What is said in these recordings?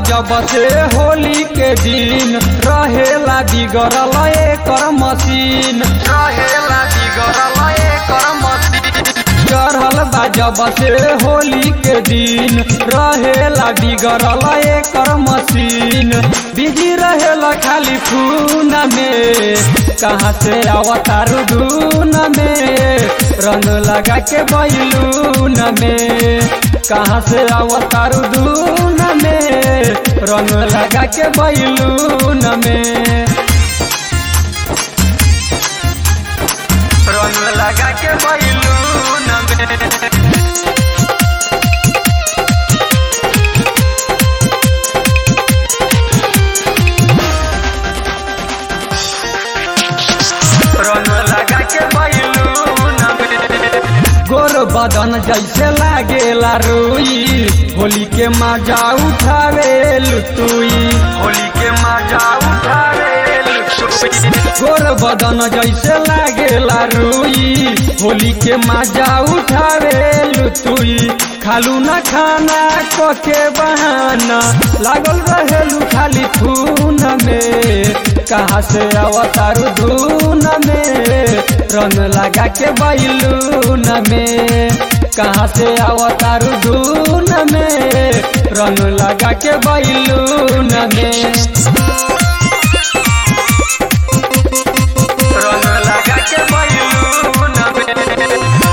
जब से होली के दिन रहेला बिगड़ल एकर मशीन रहेला बिगड़ल एकर मशीन चढ़ल बा जब से होली के दिन रहेला बिगड़ल एकर मशीन बिजी रहेला खाली खून में कहाँ से अवतार धून में रंग लगा के बैलून में कहाँ से अवतार धून में रंग लगा के बैलून में रंग लगा के बैलून में रंग लगा के बैलून में गोर बदन जैसे लागेला रुई होली के मजा उठावे लुतुई होली के मजा उठावे गोर बदन जैसे लागेला रुई होली के मजा उठावे लुतुई खालू न खाना कोके बहाना लागल रहेलू खाली खून में कहाँ से अवतार धून में रंग लगा के बैलून में कहाँ से अवतार धून में रंग लगा के बैलून में रंग लगा के बैलून में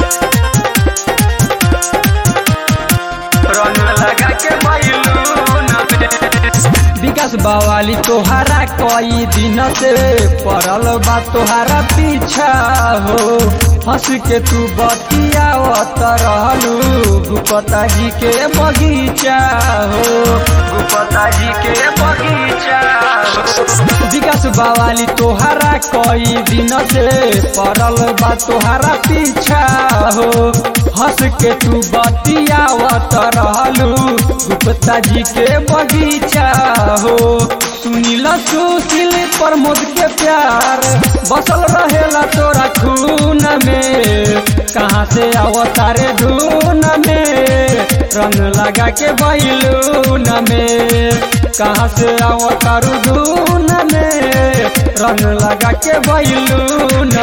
रंग लगा के बैलून में विकास बवाली तोहारा कई दिन से पड़ल बा तोहारा पीछा हो हंस के तू बतियावत रहलू गुपता जी के बगीचा हो गुपता जी के बगीचा विकास बवाली तोहारा कई दिन से पड़ल बा तोहारा पीछा हो हंस के तू बतियावत रहलू गुप्ता जी के बगीचा हो सुनील सुशील प्रमोद के प्यार बसल रहेला तोरा खून में कहाँ से अवतारे धून में रंग लगा के बैलून में कहाँ से अवतारू धून में रंग लगा के बैलून